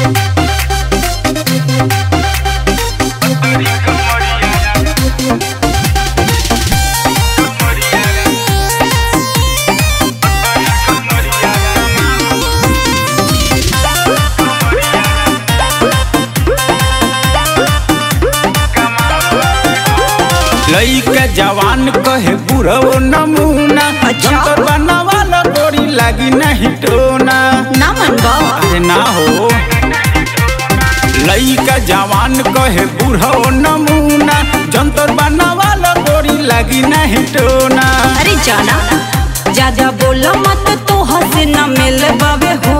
लइका जवान कहे बुढ़ो नमूना अच्छा। जंतर बनवाला गोरी लागी नहीं टोना ना मनबा अरे ना हो लइका जवान कहे बुढ़ो नमूना जंतर बनवाला गोरी लागी नहीं टोना अरे जाना ज्यादा बोलो मत तो हंस न मिल बाबे हो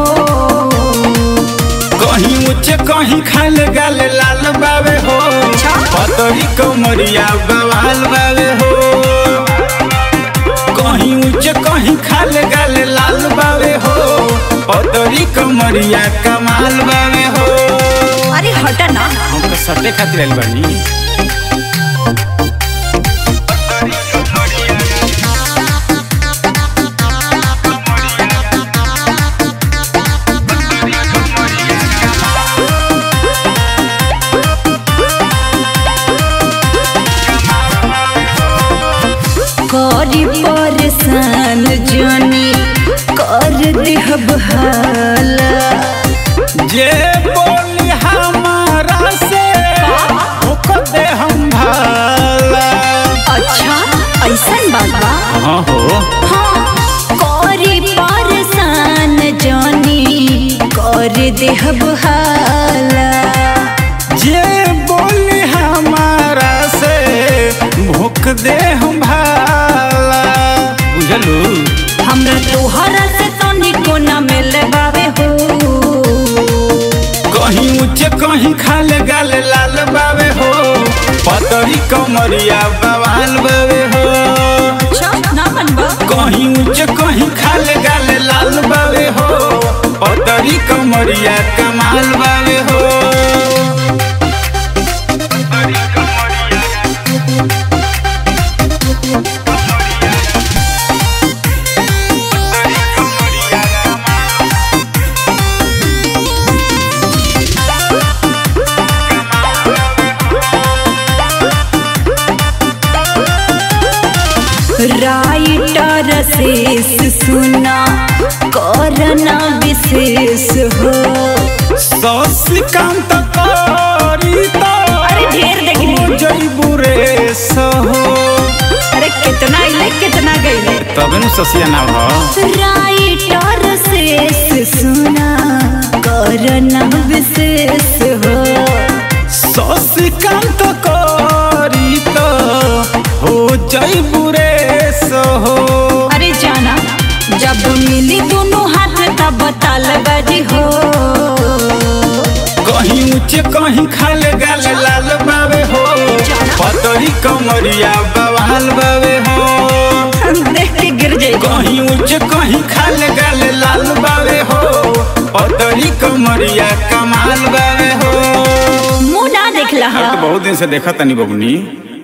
कहीं ऊंचे कहीं खाल गाल लाल बावे हो अच्छा। पतरी कमरिया बवाल बावे हो कहीं ऊंचे कहीं खाल गाल लाल बावे हो पतरी कमरिया कमाल बावे हो अरे हट ना हम तो सटे खातिर आइल बानी करी परेशान जानी कर देहब हाला जे बोली हमारा से ओकर दे हम भाला अच्छा ऐसन बात बा हाँ हो हाँ करी परेशान जानी कर देहब हाला जे बोली हमारा से भूख दे हम भाला बुझलू हमरा तोहरा से तनिको न मिल बावे हो कहीं ऊंचे कहीं खाल गाल लाल बावे हो पतरी कमरिया बवाल बावे हो अच्छा ना मनबा कहीं ऊंचे कहीं खाल गाल लाल बावे हो पतरी कमरिया कमाल बावे हो राइटर शेष सुना करना विशेष हो शशिकांत करी तो अरे ढेर देखली जईबू रे सहो अरे कितना इले कितना गईले तबे नु ससिया नाम हो राइटर शेष सुना करना विशेष हो शशिकांत करी तो हो जईबू रे सहो अरे जाना जब मिली दोनों हाथ तब ताल बजी हो कहीं ऊंचे कहीं खाल गाल लाल बावे हो पतरी कमरिया बवाल बावे हो देख के गिर जाए कहीं ऊंचे कहीं खाल गाल लाल बावे हो पतरी कमरिया कमाल बावे हो मुंह ना देखला अब तो बहुत दिन से देखा तनी बबनी